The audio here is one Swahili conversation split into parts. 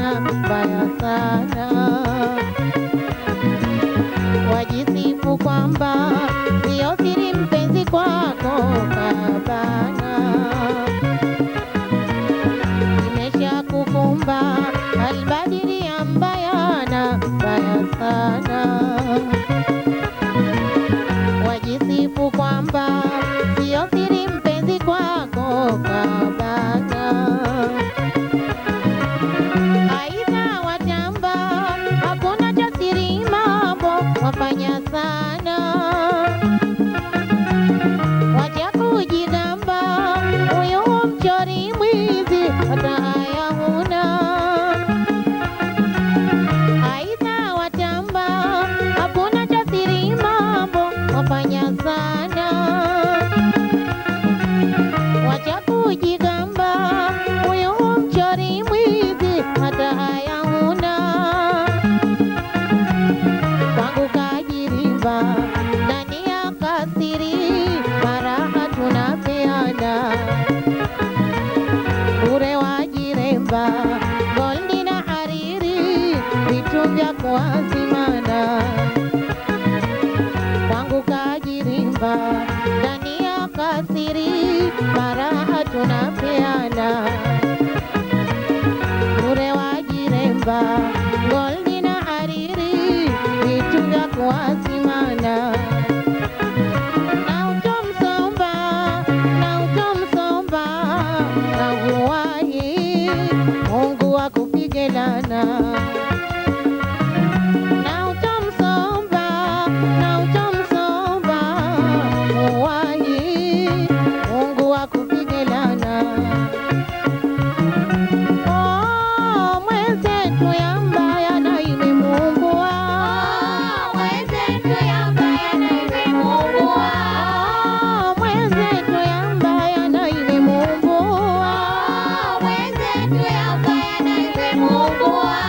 sana mbaya sana wajisifu kwamba sio siri mpenzi kwako kabana imesha kukumba albadiri ya mbayana mbaya sana wajisifu kwamba sio siri mpenzi kwako kabana aidha watamba hakuna cha siri mambo wafanya sana wacha kujigamba huyu mchori mwizi hata haya huna aidha watamba hakuna cha siri mambo wafanya sana wacha kujigamba huyu mchori mwizi hata haya huna kwangu kajirimba ndani ya kasiri maraha tunapeana bure wajiremba goldi na hariri vitu vya kuazimana kwangu kajirimba ndani ya kasiri maraha tunapeana bure wajiremba goldi na hariri vitu vya kuazimana na utomsomba na utomsomba na uwahi Mungu akupige lana na utomsomba na utomsomba uwahi Mungu akupige lana Oh, mwenzetu ya mbaya na imemuumbua. Mwenzetu ya mbaya na imemuumbua. Oh, mwenzetu ya mbaya na imemuumbua. Mwenzetu ya mbaya na imemuumbua.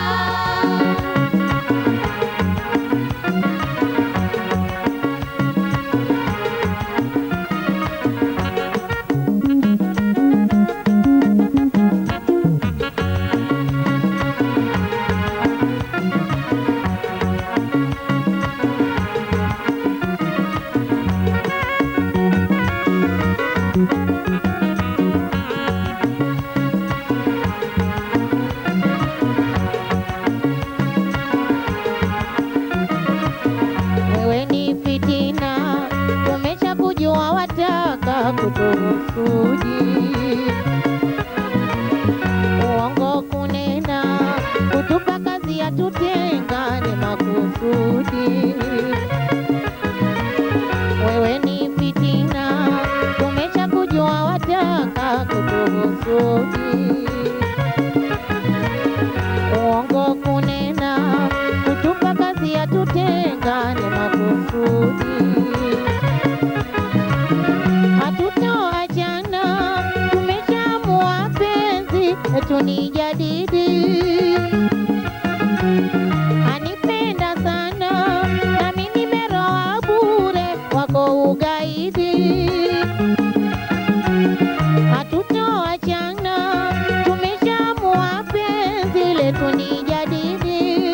Wewe ni fitina, tumesha kujua wataka kutuhusudi. Uongo kunena, kutupa kazi ya tutengane makusudi. Wewe ni fitina, tumesha kujua wataka kutuhusudi uongo kunena, kutupa kazi ya tutengane makusudi. Hatutoachana, tumeshaamua penzi letu ni jadidi. Anipenda sana nami nimeroa bure wako ugaidi hatutoachana, tumeshaamua penzi letu ni jadidi.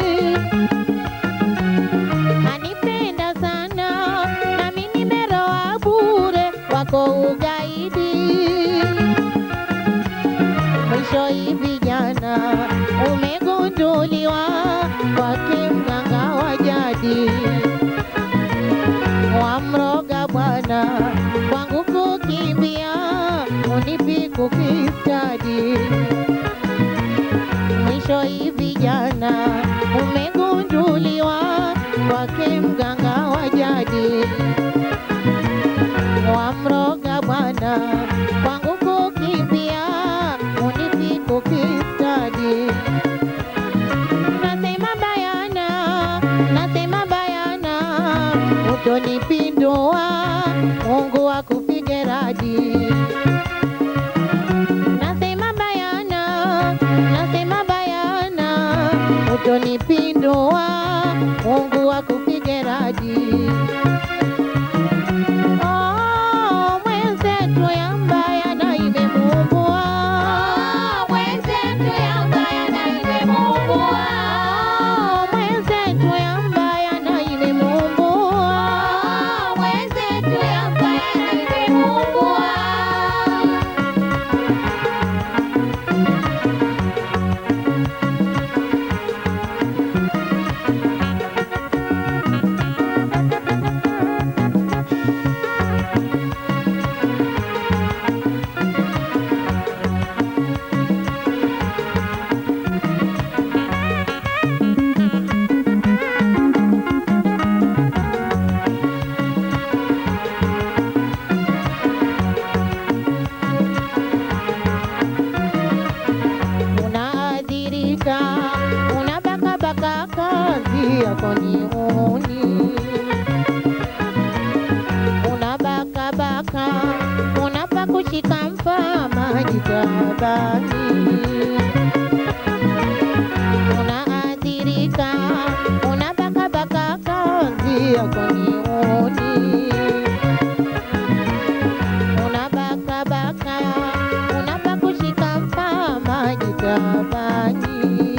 Anipenda sana nami nimeroa bure wako ugaidi. Mwisho hivi jana umegunduliwa kwake mganga wa jadi wamroga bwana kwangu kukimbia unipi kukistadi mwisho hivi jana umegunduliwa kwake mganga wa jadi wamroga bwana kwangu kukimbia unipi kukistadi nasema bayana nasema bayana utonipindua Mungu akupige radi nasema bayana nasema bayana utonipindua Mungu akupige radi Oh, mwenzetu ya mbaya na imemuumbua Mwenzetu ya mbaya na imemuumbua. unaathirika, unabakabaka kazi yako ni uni unabakabaka, unapa kushika mpama jitabani, unaathirika, unabakabaka kazi yako ni uni unabakabaka, unapa kushika mpama jitabani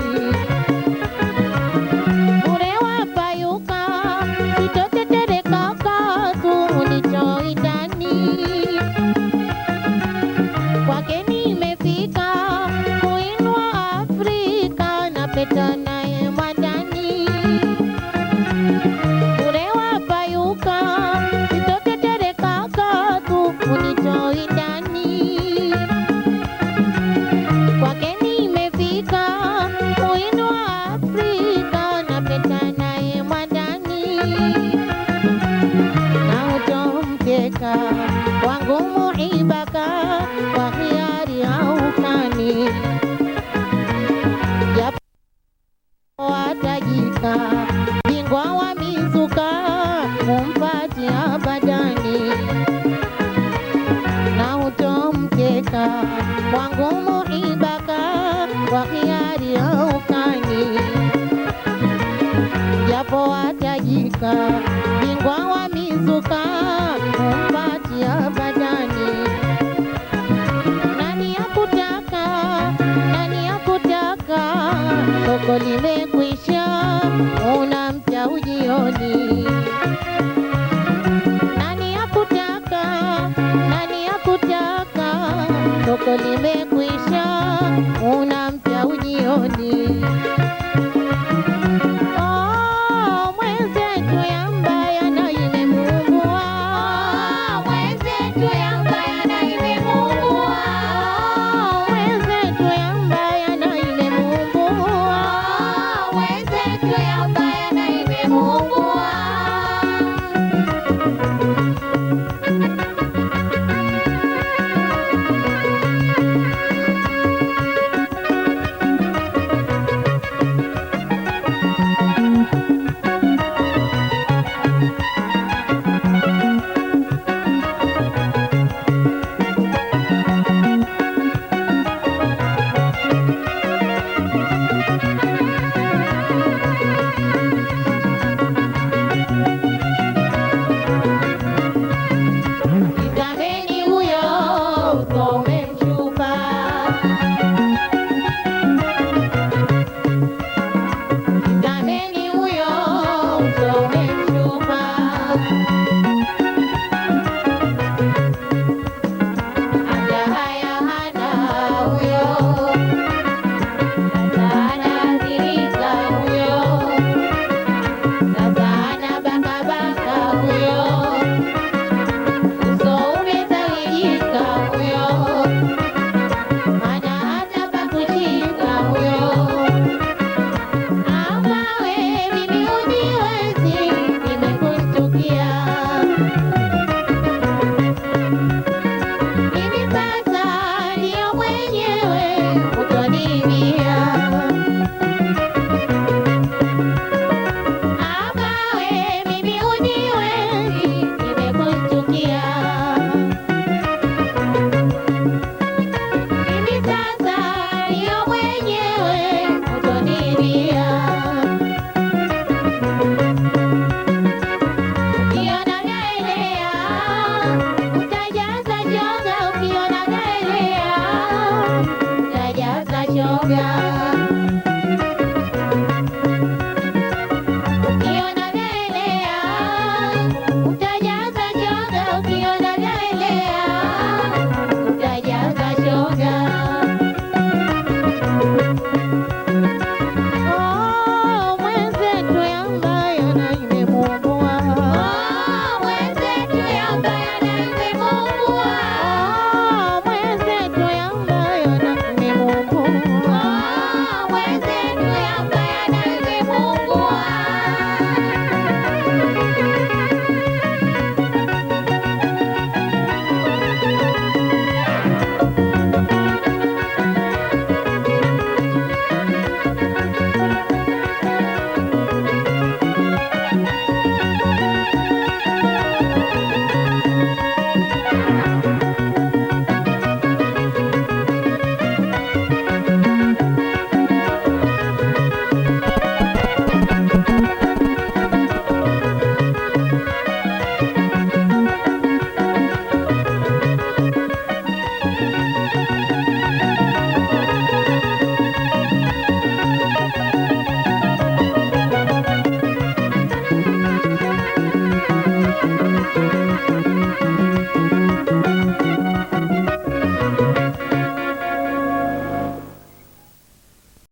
bure wapayuka, sitotetereka katu ulichoitani. Kwake nimefika kuinua Afrika na peta naye mwandani. Bure wapayuka, sitotetereka katu ulichoitani kwake nimefika kuinua Afrika na peta naye mwandani na utomteka wangu muibaka kwa hiari haukani japo watajika bingwa wa mizuka mumpatia badani na utomteka wangu muibaka kwa hiari haukani japo watajika bingwa wa mizuka kumpatia badani nani yakutaka nani yakutaka soko limekwisha una mpya ujioni nani yakutaka nani yakutaka soko limekwisha una mpya ujioni